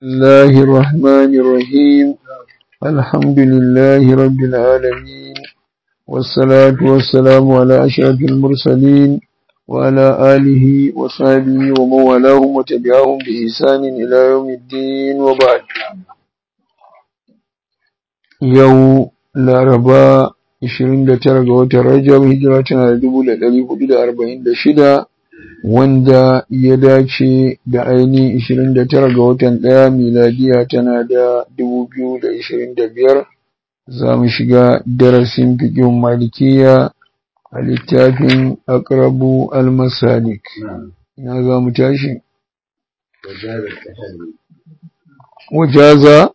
الله الرحمن الرحيم الحمد لله رب العالمين والصلاة والسلام على أشرف المرسلين وعلى آله وصحبه ومن والاهم وتبعهم بإحسان إلى يوم الدين وبعد يوم laraba 29 ga watan rajab hijira tana da 1446 wanda ya dace da aini 29 ga watan ɗaya miladiya tana da 2025 za mu shiga darasin fikin malikiya a littafin akrabu al-masalik ina za mu tashi wajaza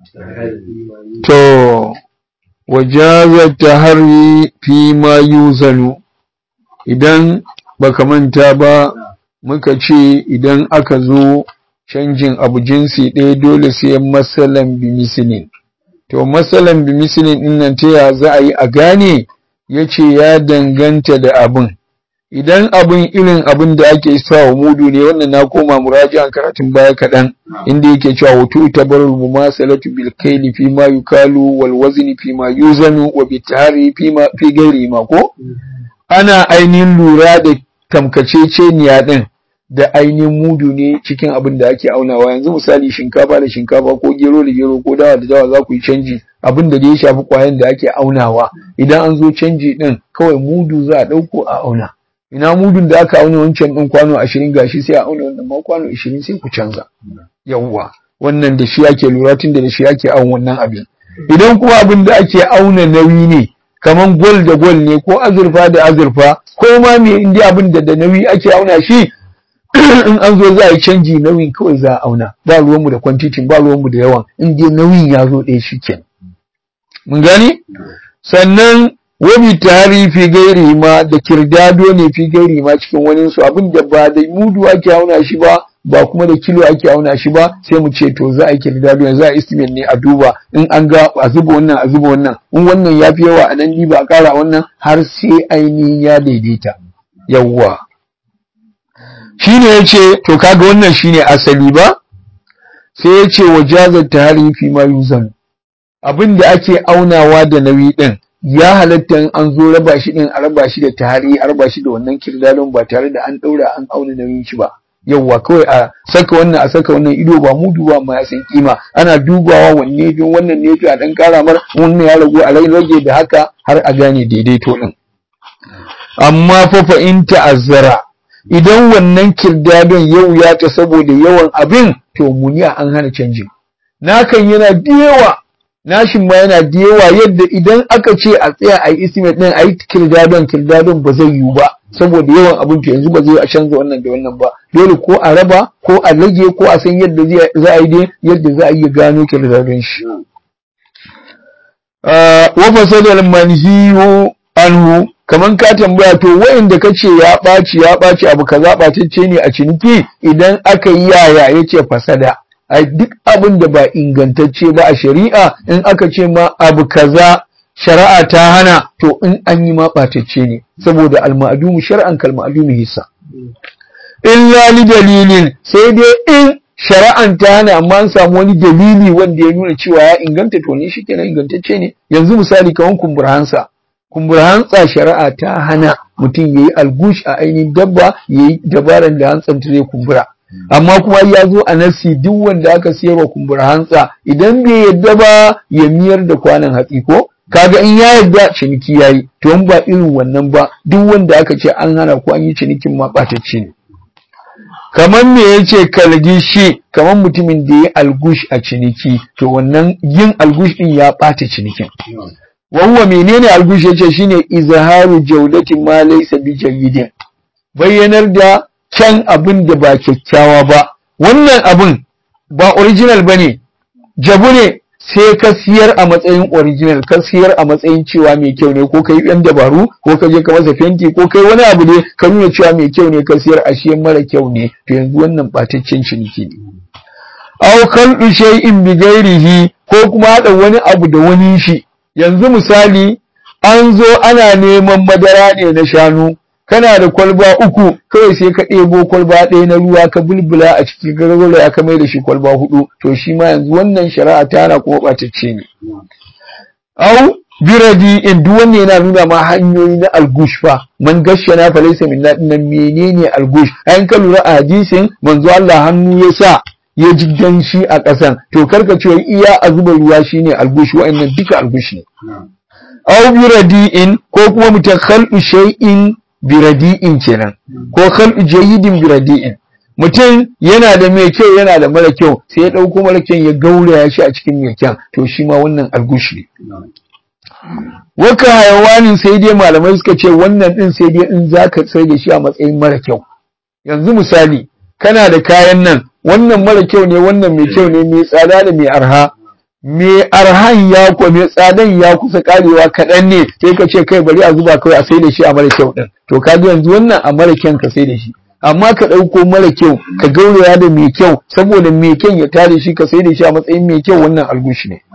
to wajazar tahari fi ma yuzanu idan baka manta ba muka ce idan aka zo canjin abu jinsi ɗaya dole sai masalan bimisilin to masalan bimisilin ɗin nan ta ya za a yi a gane ya ce ya danganta da abin idan abin irin abin da ake sa wa mudu ne wannan na koma muraji'an karatun baya kaɗan inda yake cewa wutu tabarul mumasalatu bil kaili fi ma yukalu wal wazni fi ma yuzanu wa bitari fi ma fi gairi ma ko ana ainihin lura da tamkaceceniya din da ainihin mudu ne cikin abin da ake aunawa yanzu misali shinkafa da shinkafa ko gero da gero ko dawa da dawa za ku yi canji abin da ya shafi kwayan da ake aunawa idan an zo canji din kawai mudu za a ɗauko a auna ina mudun da aka auna wancan ɗin kwano ashirin gashi sai a auna wannan ma kwano ashirin sai ku canza yawwa wannan da shi ake lura tun da shi ake auna wannan abin idan kuma abin da ake auna nauyi ne kaman gol da gol ne ko azurfa da azurfa ko ma me inda abin da da nauyi ake auna shi in an zo za a yi canji nauyin kawai za a auna ba ruwanmu da kwantitin ba ruwanmu da yawan in dai nauyin ya zo ɗaya shi kenan mun gani sannan wabi tari fi gairi ma da kirdado ne fi gairi ma cikin wani su abin da ba da mudu ake auna shi ba ba kuma da kilo ake auna shi ba sai mu ce to za a yi kirdado za a estimate ne a duba in an ga a zuba wannan a zuba wannan in wannan ya fi yawa a nan ba a kara wannan har sai ainihin ya daidaita yawwa shine ya ce to kaga wannan shine asali ba sai ya ce wajazar tahari fi ma yuzan abin da ake aunawa da nauyi din ya halatta in an zo raba shi din a raba shi da tahari a raba shi da wannan kirdadon ba tare da an daura an auna nauyin shi ba yawwa kawai a saka wannan a saka wannan ido ba mudu ba ma ya san kima ana dubawa wanne bin wannan ne a dan kara mar wannan ya ragu a rage da haka har a gane daidaito din amma fa fa in ta'azzara idan wannan kirdadon yau ya ta saboda yawan abin to muniya an hana canjin nakan yana da yawa nashin ma yana da yawa yadda idan aka ce a tsaya a yi estimate din a yi kirdadon kirdadon ba zai yiwu ba saboda yawan abin to yanzu ba zai a canza wannan da wannan ba dole ko a raba ko a rage ko a san yadda za a yi dai yadda za a yi gano kirdadon shi wa fasadal manhiyu anhu kaman ka tambaya to wa'inda kace ya ɓaci ya ɓaci abu kaza ɓatacce ne a ciniki idan aka yi yaya yace fasada ai duk abin da ba ingantacce ba a shari'a in aka ce ma abu kaza shari'a ta hana to in an yi ma ɓatacce ne saboda alma'adumu shar'an kal ma'adumu hissa illa li dalilin sai dai in shari'an ta hana amma an samu wani dalili wanda ya nuna cewa ya inganta to ne shikenan ingantacce ne yanzu misali kawan kumbura hansa kumbura hantsa shari'a ta hana mutum yayi algush a ainihin dabba yayi dabaran da hantsan ta zai kumbura amma kuma ya zo a nasi duk wanda aka siyarwa kumbura hantsa idan bai yadda ba ya miyar da kwanan hatsi ko kaga in ya yadda ciniki yayi to in ba irin wannan ba duk wanda aka ce an hana ko an yi cinikin ma ɓatacce ne kamar me yace kalgishi kamar mutumin da ya algush a ciniki to wannan yin algush din ya ɓata cinikin wahuwa menene algush yace shine izharu jawdatin ma laysa bi jayyidin bayyanar da can abin da ba kyakkyawa ba wannan abin ba original bane jabu ne sai ka siyar a matsayin original ka siyar a matsayin cewa mai kyau ne ko kai yan dabaru ko ka je ka masa fenti ko kai wani abu ne ka nuna cewa mai kyau ne ka siyar a shi mara kyau ne to yanzu wannan bataccen ciniki ne aw kalbu shay'in bi ghairihi ko kuma hada wani abu da wani shi yanzu misali an zo ana neman madara ne na shanu kana da kwalba uku kawai sai ka ɗebo kwalba ɗaya na ruwa ka bulbula a cikin gargara ya ka mai da shi kwalba hudu to shi ma yanzu wannan shari'a ta na kuma ɓatacce ne au biradi in duk wanne yana nuna ma hanyoyi na algush fa man gashana fa laysa minna dinnan menene algush ayin ka lura a hadisin manzo Allah hannu ya sa ya ji danshi a ƙasan to karka ce iya a zuba ruwa shine algush wa'annan duka algush ne aw biradi'in ko kuma mutum khalqu shay'in biradi'in kenan ko khalqu jayyidin biradi'in mutum yana da mai kyau yana da mara kyau sai ya dauko mara kyau ya gauraya shi a cikin mai kyau to shi ma wannan algush ne waka hayawanin sai dai malamai suka ce wannan din sai dai in zaka sai da shi a matsayin mara kyau yanzu misali kana da kayan nan wannan mara kyau ne wannan mai kyau ne mai tsada da mai arha mai arhan ya ko mai tsadan ya kusa karewa kaɗan ne sai ka ce kai bari a zuba kawai a sai da shi a mara kyau din to ka yanzu wannan a mara kyan ka sai da shi amma ka ɗauko mara kyau ka gauraya da mai kyau saboda mai kyan ya tare shi ka sai da shi a matsayin mai kyau wannan algushi ne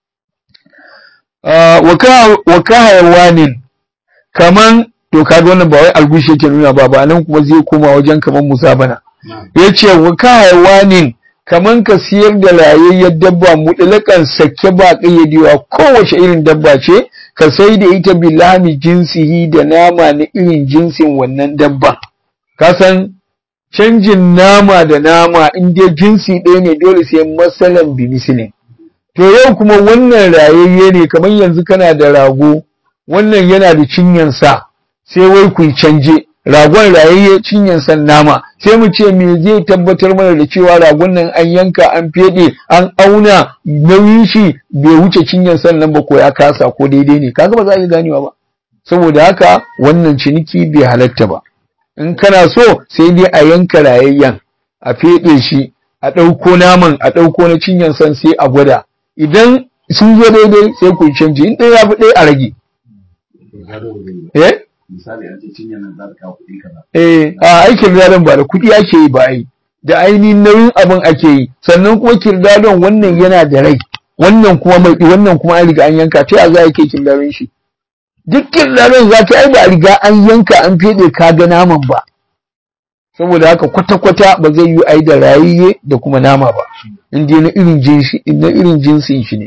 wa ka hayawanin kaman to kaga wannan ba wai algushi yake nuna ba ba nan kuma zai koma wajen kaman musa bana yace wa ka hayawanin kaman ka siyar da rayayyar dabba mutlakan sake ba kayyadewa kowace irin dabba ce ka sai da ita bilami jinsihi da nama na irin jinsin wannan dabba ka san canjin nama da nama in dai jinsi ɗaya ne dole sai masalan bimisilin To yau kuma wannan rayayye ne kamar yanzu kana da rago, wannan yana da cinyansa, sai wai ku canje, ragon rayayye cinyansa nama, sai mu ce me zai tabbatar mana da cewa ragon nan an yanka an feɗe an auna nauyin shi bai wuce cinyansa nan ba ko ya kasa ko daidai ne, kaga ba za ka ganewa ba. Saboda haka wannan ciniki bai halatta ba. In kana so sai dai a yanka rayayyen, a feɗe shi, a ɗauko naman, a ɗauko na cinyansa sai a gwada. idan sun zo daidai sai ku canji in ɗaya ya fi ɗaya a rage. Eh? Misali an ce cinyar nan za ta kawo kuɗi kaza. Eh, a aikin gadon ba da kuɗi ake yi ba ai. Da ainihin nauyin abin ake yi, sannan kuma kirdadon wannan yana da rai, wannan kuma mai wannan kuma an riga an yanka, ta ya za a kai kirdadon shi? Duk kirdadon za ta ai ba a riga an yanka an feɗe ka ga naman ba. Saboda haka kwata-kwata ba zai yi ai da rayayye da kuma nama ba. inda na irin jinsi na irin jinsin shi ne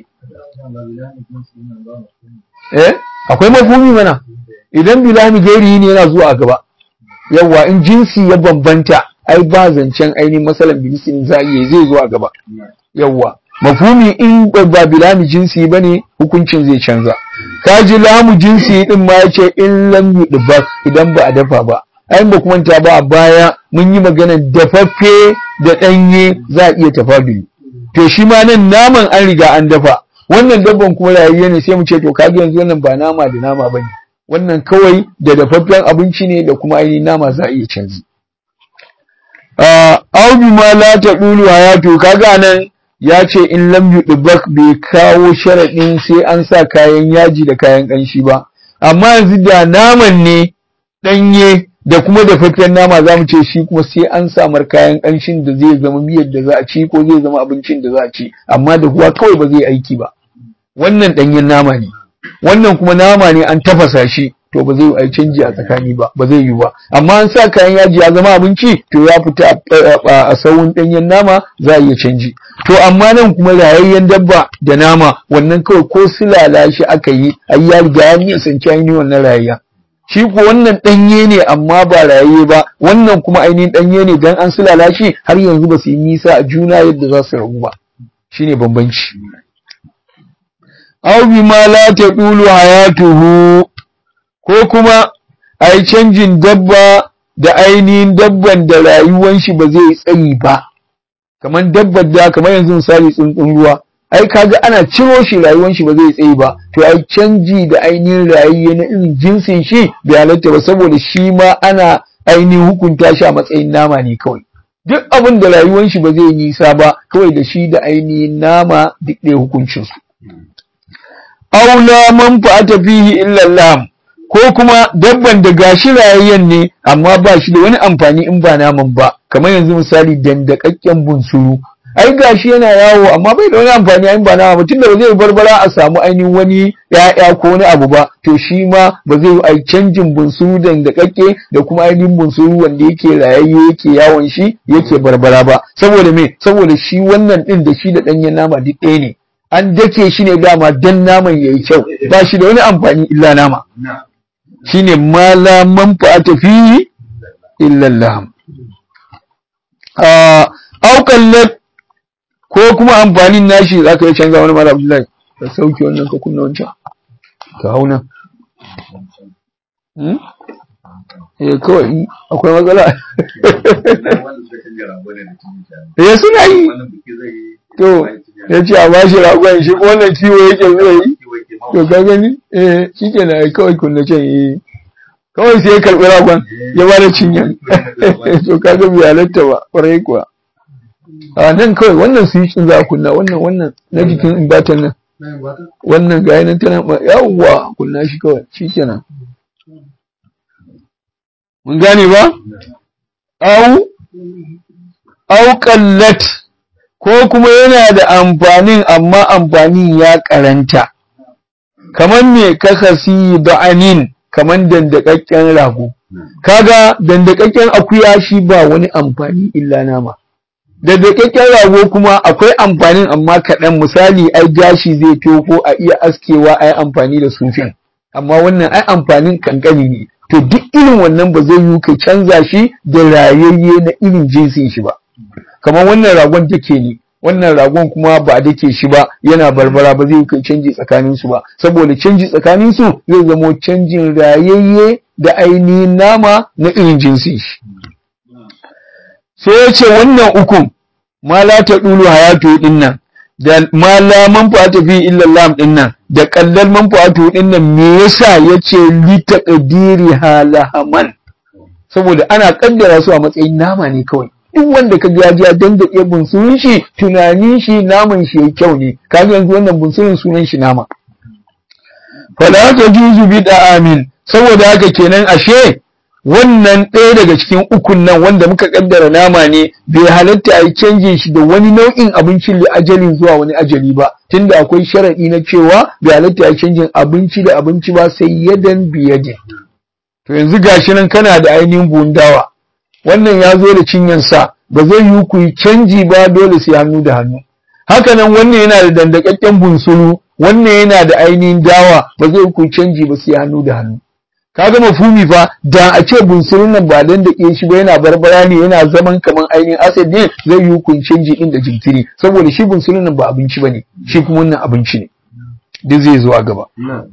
eh akwai mafhumi mana idan bilami gairi ne yana zuwa gaba yawa in jinsi ya bambanta ai ba zancen ainihin masalan bilisin za iya zai zuwa gaba yawa mafhumi in ba bilami jinsi bane hukuncin zai canza kaji lamu jinsi din ma yace in lam yudba idan ba a dafa ba ai ba kuma ta ba a baya mun yi maganar dafaffe da ɗanye za a iya tafaduli to shi ma nan naman an riga an dafa wannan dabban kuma rayayye ne sai mu ce to kaga yanzu wannan ba nama da nama bane wannan kawai da dafaffen abinci ne da kuma ainihin nama za a iya canji au bi ma la taqulu hayatu kaga nan ya ce in lam yudbak bai kawo sharadin sai an sa kayan yaji da kayan kanshi ba amma yanzu da naman ne danye da kuma dafaffen nama za mu ce shi kuma sai an samar kayan ƙanshin da zai zama miyar da za a ci ko zai zama abincin da za a ci amma da kuwa kawai ba zai aiki ba wannan ɗanyen nama ne wannan kuma nama ne an tafasa shi to ba zai yi canji a tsakani ba ba zai yi ba amma an sa kayan yaji ya zama abinci to ya fita a sawun ɗanyen nama za a iya canji to amma nan kuma rayayyen dabba da nama wannan kawai ko silala shi aka yi ai ya riga ya nisanci ainihin wannan rayayya shi ko wannan ɗanye ne amma ba raye ba wannan kuma ainihin ɗanye ne dan an sulala shi har yanzu ba su yi nisa a juna yadda za su rabu ba shine bambanci aw bima la taqulu hayatuhu ko kuma ai canjin dabba da ainihin dabban da rayuwan shi ba zai tsayi ba kamar dabbar da kamar yanzu misali tsuntsun ruwa ai kaga ana ciro shi rayuwar shi ba zai tsaye ba to ai canji da ainihin rayuwa na irin jinsin shi bai halatta ba saboda shi ma ana ainihin hukunta shi a matsayin nama ne kawai duk abin da rayuwar shi ba zai nisa ba kawai da shi da ainihin nama duk ɗaya hukuncin su aula man fa'ata fihi illa lam ko kuma dabban da gashi rayayyen ne amma ba shi da wani amfani in ba naman ba kamar yanzu misali dandakakken bunsuru ai gashi yana yawo amma bai da wani amfani ai ba nama ba tunda ba zai barbara a samu ainihin wani ya'ya ko wani abu ba to shi ma ba zai ai canjin bunsuru da da kakke da kuma ainihin bunsuru wanda yake rayayye yake yawon shi yake barbara ba saboda me saboda shi wannan din da shi da danyen nama duk ɗaya ne an dake shi ne dama dan naman yayi kyau ba shi da wani amfani illa nama shine ma la manfa'ata fihi illa laham a aukallat ko kuma amfanin nashi zaka yi canza wani mara abdullahi ka sauke wannan ka kunna wancan ka hauna hmm? eh kawai akwai matsala eh suna yi to ya ce a bashi ragon shi ko wannan kiwo yake zai yi to ka gani eh shi ke na kawai kunna can eh kawai sai ya karɓi ragon ya ba da cinyan to ka ga bai halatta ba ƙwarai kuwa a nan kawai wannan su yi za a kunna wannan wannan na jikin imbatan nan wannan ga yanan tana yawwa kunna shi kawai shi kenan mun gane ba au au qallat ko kuma yana da amfanin amma amfanin ya karanta kamar me kakasi da'anin kamar dandakakken rago kaga dandakakken akuya shi ba wani amfani illa nama dandakakken rago kuma akwai amfanin amma kaɗan misali ai gashi zai ko a iya askewa ai amfani da sufin amma wannan ai amfanin kankani ne to duk irin wannan ba zai yi ka canza shi da rayayye na irin jinsin shi ba kamar wannan ragon take ne wannan ragon kuma ba a dake shi ba yana barbara ba zai kai canji tsakanin su ba saboda canji tsakanin su zai zamo canjin rayayye da ainihin nama na irin jinsi shi sai ya ce wannan ukun ma la ta dulu hayatu din nan da ma la manfa'atu fi illa lam din nan da kallal manfa'atu din nan me yasa yace li taqdiri halahaman saboda ana kaddara su a matsayin nama ne kawai duk wanda ka ya ya dandake bunsurin shi tunanin shi naman shi yayi kyau ne kaga yanzu wannan bunsurin sunan shi nama fala ta juzu bi amin saboda haka kenan ashe wannan ɗaya daga cikin ukun nan wanda muka kaddara nama ne bai halatta a yi canjin shi da wani nau'in abinci da ajalin zuwa wani ajali ba tunda akwai sharaɗi na cewa bai halatta a yi canjin abinci da abinci ba sai yadan biyadin to yanzu gashi nan kana da ainihin bundawa wannan ya zo da cinyansa ba zai yi ku yi canji ba dole sai hannu da hannu haka nan wannan yana da dandakakken bunsuru wannan yana da ainihin dawa ba zai ku canji ba sai hannu da hannu kaga mafumi fa da a ce bunsurun nan ba dan dake shi ba yana barbara ne yana zaman kaman ainihin acid ne zai yi ku canji din da jinkiri saboda shi bunsurun nan ba abinci bane shi kuma wannan abinci ne duk zai zo a gaba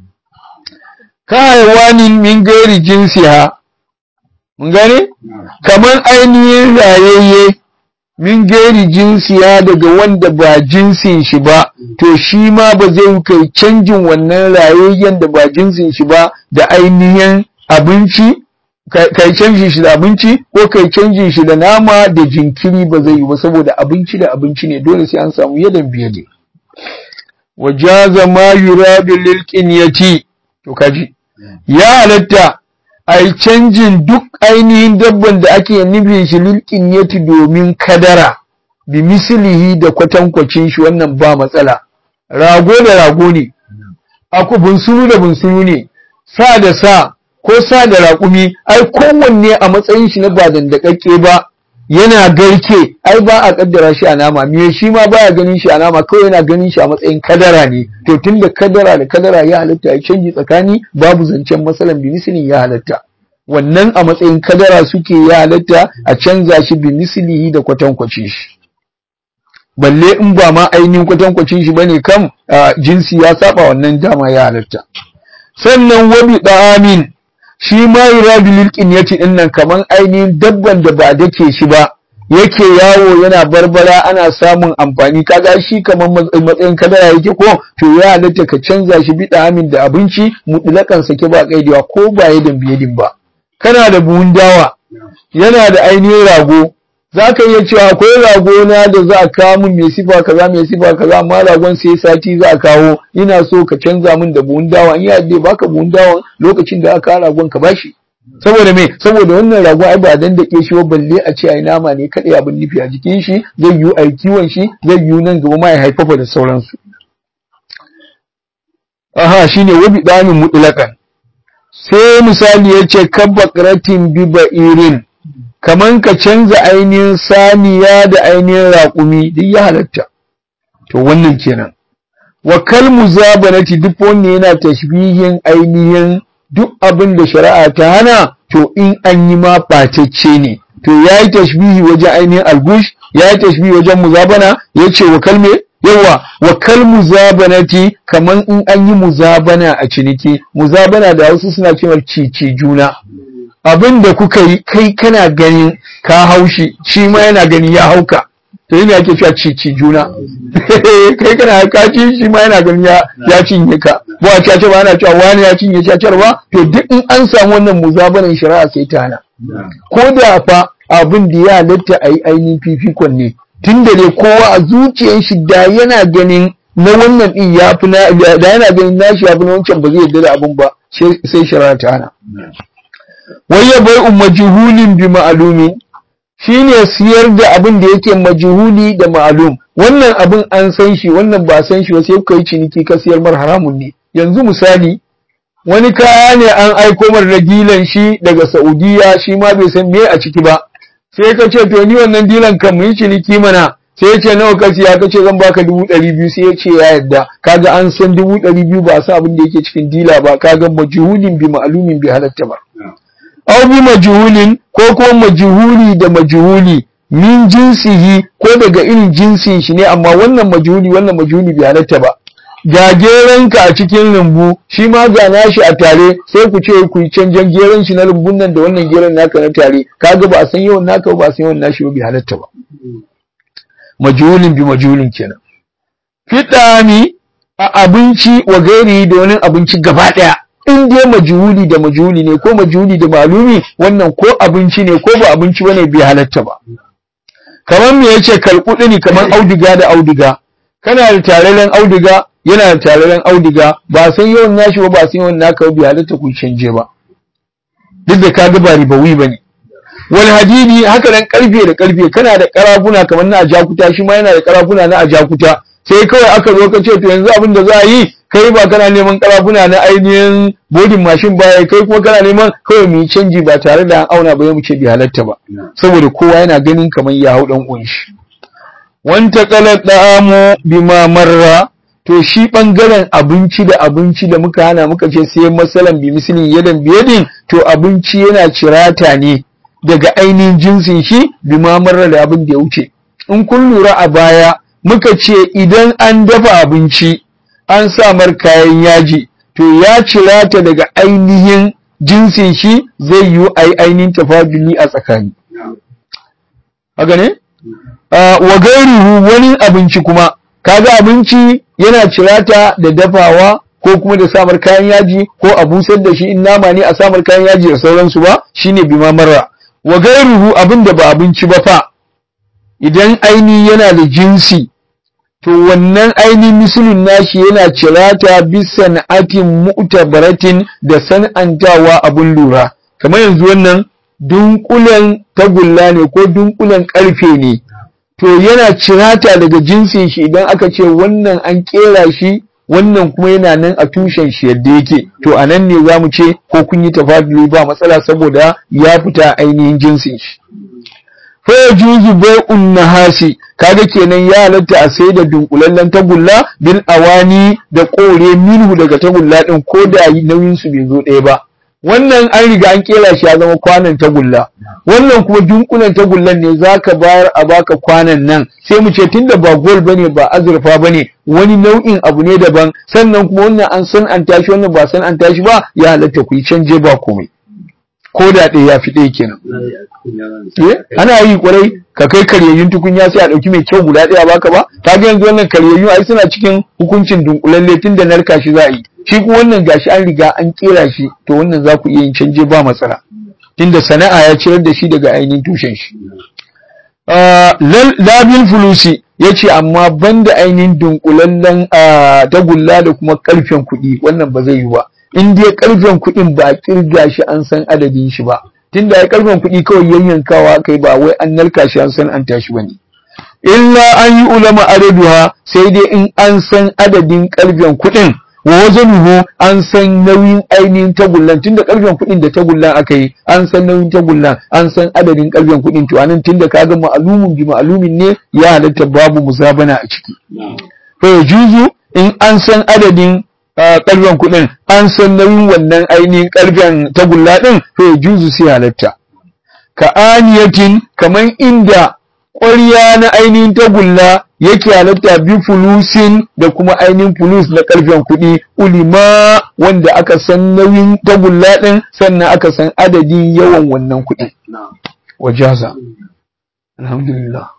ka haiwanin min gairi jinsiha mun gane kamar ainihin rayayye min gairi jinsiya daga wanda ba jinsin shi ba to shi ma ba zai kai canjin wannan rayayyen da ba jinsin shi ba da ainihin abinci kai canjin shi da abinci ko kai canjin shi da nama da jinkiri ba zai yi ba saboda abinci da abinci ne dole sai an samu yadan biye ne wajaza ma yuradu lil qinyati to kaji ya halatta a yi canjin duk ainihin dabban da ake nufin shi lilkin yati domin kadara bi mislihi da kwatankwacin shi wannan ba matsala rago da rago ne aku bunsuru da bunsuru ne sa da sa ko sa da raƙumi ai kowanne a matsayin shi na ba dandakakke ba yana garke ai ba a kaddara shi a nama me shi ma baya ganin shi a nama kawai yana ganin shi a matsayin kadara ne to tunda kadara da kadara ya halatta ya canji tsakani babu zancen masalan bimisili ya halatta wannan a matsayin kadara suke ya halatta a canza shi bimisilihi da kwatankwacin shi balle in ba ma ainihin kwatankwacin shi bane kam jinsi ya saba wannan dama ya halatta sannan wabi da'amin shi ma yuradu lil qinyati din nan kaman ainihin dabban da ba dake shi ba yake yawo yana barbara ana samun amfani kaga shi kaman matsayin kadara yake ko to ya halatta ka canza shi bi amin da abinci mutlakan sake ba kaidewa ko ba yadin biyadin ba kana da buhun dawa yana da ainihin rago za ka iya cewa akwai rago na da za a kawo min mai sifa kaza mai sifa kaza amma ragon sai sati za a kawo ina so ka canza min da buhun dawa in ya dai baka buhun dawa lokacin da aka ragon ka bashi saboda me saboda wannan rago ai ba dan dake shi ba balle a ce ai nama ne kadai abin nufi a jikin shi zai yi ai kiwon shi zai yi nan gaba ma ya haifafa da sauransu aha shine wabi danin mutlaqan sai misali yace kabbaqratin bi ba'irin kaman ka canza ainihin saniya da ainihin raƙumi duk ya halatta to wannan kenan wa kal muzabanati duk wanda yana tashbihin ainihin duk abin da shari'a ta hana to in an yi ma ɓatacce ne to ya yi tashbihi wajen ainihin algush ya yi tashbihi wajen muzabana ya ce wa kalme yawa wa kal muzabanati kaman in an yi muzabana a ciniki muzabana da wasu suna cewa cici juna abin da kuka yi kai kana ganin ka haushi shi ma yana gani ya hauka to yana ake cewa cici juna kai kana ka ci shi ma yana ganin ya ya cinye ka ba a cace ba ana cewa wani ya cinye cacar ba to duk in an samu wannan muzabanan shari'a sai ta hana ko da fa abin da ya halatta a yi ainihin fifikon ne tun da ne kowa a zuciyar shi da yana ganin na wannan din ya fi na da yana ganin nashi ya fi na wancan ba zai yarda da abin ba sai shari'a ta hana wai ya bai majhulin bi ma'lumin shine siyar da abin da yake majhuli da ma'lum wannan abin an san shi wannan ba san shi ba sai kai ciniki ka siyar mar haramun ne yanzu misali wani kaya ne an aiko mar da gilan shi daga Saudiya shi ma bai san me a ciki ba sai ka ce to ni wannan dilan kan mu yi ciniki mana sai ya ce nawa ka siya ka ce zan baka dubu ɗari biyu sai ya ce ya yadda kaga an san dubu ɗari biyu ba sa abin da yake cikin dila ba kaga majhulin bi ma'lumin bi halatta ba aw bi majhulin ko kuma majhuli da majhuli min jinsihi ko daga irin jinsin shi ne amma wannan majhuli wannan majhuli bai halatta ba ga geranka a cikin lumbu shi ma ga nashi a tare sai ku ce ku canjan geran shi na lumbun nan da wannan geran naka na tare kaga ba a san yawan naka ba a san yawan nashi ba bai halatta ba majhulin bi majhulin kenan fitami a abinci wa gairi da wani abinci gaba daya in dai majhuli da majhuli ne ko majhuli da malumi wannan ko abinci ne ko ba abinci bane bai halatta ba kamar me yace kalkudi ne kamar auduga da auduga kana da tararen auduga yana da tararen auduga ba san yawan nashi ba ba san yawan naka bai halatta ku canje ba duk da kaga ba ribawi bane wal hadidi haka nan karfe da karfe kana da karafuna kamar na ajakuta shi ma yana da karafuna na ajakuta sai kawai aka zo ka ce to yanzu abin da za a yi kai ba kana neman karafuna na ainihin bodin mashin baya kai kuma kana neman kawai mu yi canji ba tare da an auna ba mu ce bai halatta ba saboda kowa yana ganin kamar ya hau dan uwan shi wanta qalat da'amu bima marra to shi bangaren abinci da abinci da muka hana muka ce sai masalan bi mislin yadan biyadin to abinci yana cirata ne daga ainihin jinsin shi bima marra da abin da ya wuce in kun lura a baya muka ce idan an dafa abinci an samar kayan yaji to ya cira ta daga ainihin jinsin shi zai yi ainihin tafaduli a tsakani haka ne wa gairuhu wani abinci kuma kaga abinci yana cirata da dafawa ko kuma da samar kayan yaji ko a busar da shi in nama ne a samar kayan yaji da sauransu ba shine bima marra wa gairuhu abin da ba abinci ba fa idan aini yana da jinsi to wannan ainihin misulun nashi yana cirata bisa na'atin mu'tabaratin da san'antawa abun lura kamar yanzu wannan dunkulen tagulla ne ko dunkulen karfe ne to yana cirata daga jinsin shi idan aka ce wannan an kera shi wannan kuma yana nan a tushen shi yadda yake to a nan ne za mu ce ko kun yi tafaduli ba matsala saboda ya fita ainihin jinsin shi fa yajuzu bai'un nahasi kaga kenan ya halatta a sai da dunkulallen tagulla bil awani da kore minhu daga tagulla din ko da nauyin su bai zo ɗaya ba wannan an riga an kera shi ya zama kwanan tagulla wannan kuma dunkulen tagullan ne zaka bayar a baka kwanan nan sai mu ce tunda ba gold bane ba azurfa bane wani nau'in abu ne daban sannan kuma wannan an san an tashi wannan ba san an tashi ba ya halatta ku yi canje ba komai ko da ɗaya ya fi ɗaya kenan ana yi kwarai ka kai karyayyun tukunya sai a ɗauki mai kyau guda ɗaya baka ba ta ga yanzu wannan karyayyu ai suna cikin hukuncin dunkulalle tun da narka shi za a yi shi kuma wannan gashi an riga an kera shi to wannan za ku iya yin canje ba matsala tunda sana'a ya cirar da shi daga ainihin tushen shi labil fulusi ya ce amma banda ainihin dunkulallen tagulla da kuma karfen kuɗi wannan ba zai yi ba in dai karfen kuɗin ba a kirga shi an san adadin shi ba tunda ya karfen kuɗi kawai yayyankawa kai ba wai an narka shi an san an tashi bane illa an yi ulama adaduha sai dai in an san adadin karfen kuɗin wa wazanuhu an san nauyin ainihin tagullan tunda karfen kuɗin da tagullan aka yi an san nauyin tagullan an san adadin karfen kuɗin to anan tunda kaga ma'alumin bi ma'alumin ne ya halatta babu musabana a ciki fa yajuzu in an san adadin karfen kuɗin an san nauyin wannan ainihin karfen tagulla din fa yajuzu sai halatta ka aniyatin kaman inda ƙwarya na ainihin tagulla yake halatta bi fulusin da kuma ainihin fulus na ƙarfen kuɗi ulima wanda aka san nauyin tagulla ɗin sannan aka san adadin yawan wannan kuɗi. Wajaza. Alhamdulillah.